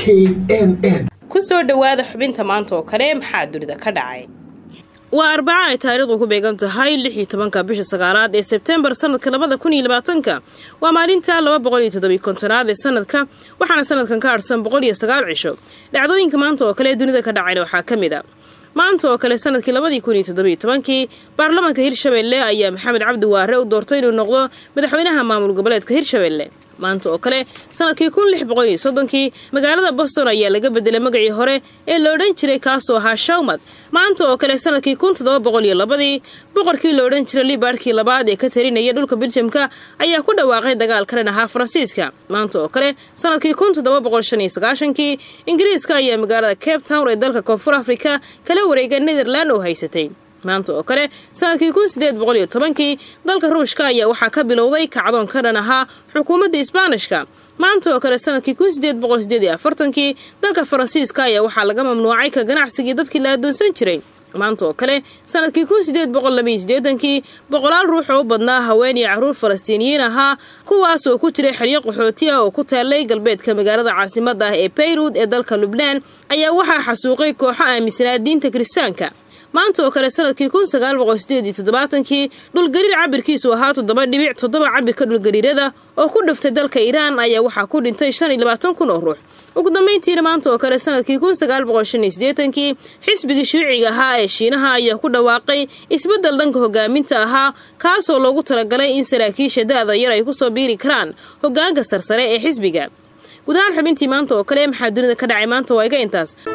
k n n ku soo dhowaada xubinta maanta oo kale maxaa dunida ka dhacay waa arbaca ay taariikhdu ku beegan tahay lix iyo tobanka bisha sagaalaad ee sebtembar sanadka labada kun iyo labaatanka waa maalinta laba boqol iyo toddobiy kontonaad ee sanadka waxaana sanadkan ka harsan boqol iyo sagaal cisho dhacdooyinka maanta oo kale dunida ka dhacayna waxaa ka mid a maanta oo kale sanadkii labadii kun iyo toddobiyo tobankii baarlamaanka hirshabelle ayaa maxamed cabdi waare u doortay inuu noqdo madaxweynaha maamul goboleedka hirshabelle maanta oo kale sanadkii kun lix boqol iyo soddonkii magaalada boston ayaa laga bedelay magacii hore ee la odhan jiray kaasoo ahaa shawmad maanta oo kale sanadkii kun toddoba boqol iyo labadii boqorkii la odhan jiray libaadhkii labaad ee ka tarinaya dhulka biljamka ayaa ku dhawaaqay dagaal kalen ahaa faransiiska maanta oo kale sanadkii kun toddoba boqol shan iyo sagaashankii ingiriiska ayaa magaalada cape town ee dalka koonfur afrika kala wareega netherland oo haysatay maanta oo kale sanadkii kun sideed boqol iyo tobankii dalka ruushka ayaa waxaa ka bilowday kacdoon ka dhan ahaa xukuumadda isbaanishka maanta oo kale sanadkii kun sideed boqol sideed iyo afartankii dalka faransiiska ayaa waxaa laga mamnuucay ka ganacsigii dadkii la adoonsan jiray maanta oo kale sanadkii kun sideed boqol labaiyo sideetankii boqolaal ruux oo u badnaa haween iyo carruur falastiiniyiin ahaa kuwaas oo ku jiray xeryo qaxooti ah oo ku taallay galbeedka magaalada caasimadda ah ee bayrud ee dalka lubnaan ayaa waxaa xasuuqay kooxo aaminsanaa diinta kiristaanka maanta oo kale sanadkii kun sagaal boqol sideed iyo toddobaatankii dhulgariir cabirkiisu ahaa toddoba dhibic toddoba cabirka dhulgariirada oo ku dhiftay dalka iiraan ayaa waxaa ku dhintay shan iyo labaatan kun oo ruux ugu dambayntiina maanta oo kale sanadkii kun sagaal boqol shan iyo sideetankii xisbigii shuuciga ahaa ee shiinaha ayaa ku dhawaaqay isbeddel dhanka hogaaminta ahaa kaasoo loogu talagalay in saraakiisha da-da yar ay kusoo biiri karaan hogaanka sarsare ee xisbiga guud ahaan xubintii maanta oo kale maxaa dunida ka dhacay maanta waa iga intaas